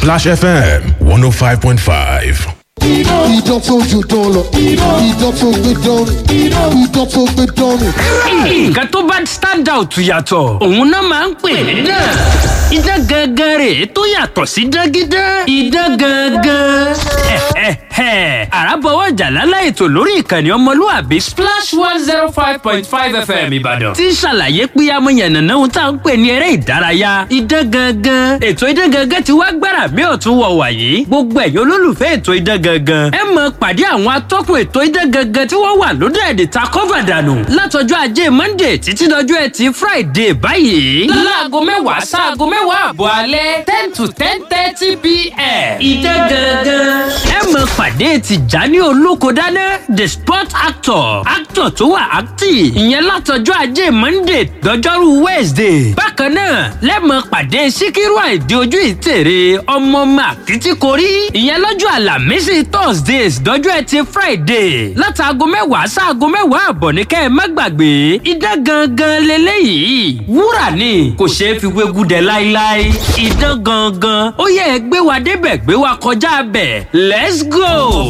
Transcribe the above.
Splash FM 105.5. Idán tó ju dán lọ. Idán tó gbé dán ni. Idán tó gbé dán ni. nǹkan tó bá stand out yàtọ̀ òun náà máa ń pè ní dán idán gangan rè é tó yàtọ̀ sí dágídán idán gangan. àràbọ̀wọ̀ jàlálà ètò lórí ìkànnì ọmọlúwàbí splash one zero five point five fm ìbàdàn tí ń ṣàlàyé pé amóyànnàná ohun tá à ń pè ní eré ìdárayá idán gangan ètò idán gangan ti wá gbára mi ò tún wọ̀ wàyí gbogbo ẹ̀yin olólùfẹ́ ètò idán gangan ẹ mọ̀ pàdé àwọn atọ́kùn ètò idán gangan tí wọ́n wà lóde èdè ta kọ́fà dànù látọjọ́ ajé monday títí dọjọ́ ẹtì friday báyìí. láago mẹ́wàá sáago mẹ́wàá àbọ̀ alẹ́ ten to ten thirty pm. idán gangan. ẹ mọ̀ pàdé tìjání olókodáná the sport actor actor tó wà active ìyẹn látọjọ́ ajé monday dọjọ́rú wednesday. bákan náà lẹ́mọ̀ pàdé síkírù àìdí ojú ìtèrè ọmọ màkìtìkórí ìyẹn lọ́jọ́ àlàmísì thursdays dọjọ́ ẹtì friday látàgọ mẹ́wàá sáago mẹ́wàá àbọ̀ ní kẹ́ ẹ má gbàgbé idán gangan leléyìí wúrà ni kò ṣeé fi wégú dẹ láíláí idán gangan ó yẹ ẹ gbé wa débẹ̀ gbé wa kọjá bẹ̀ let's go.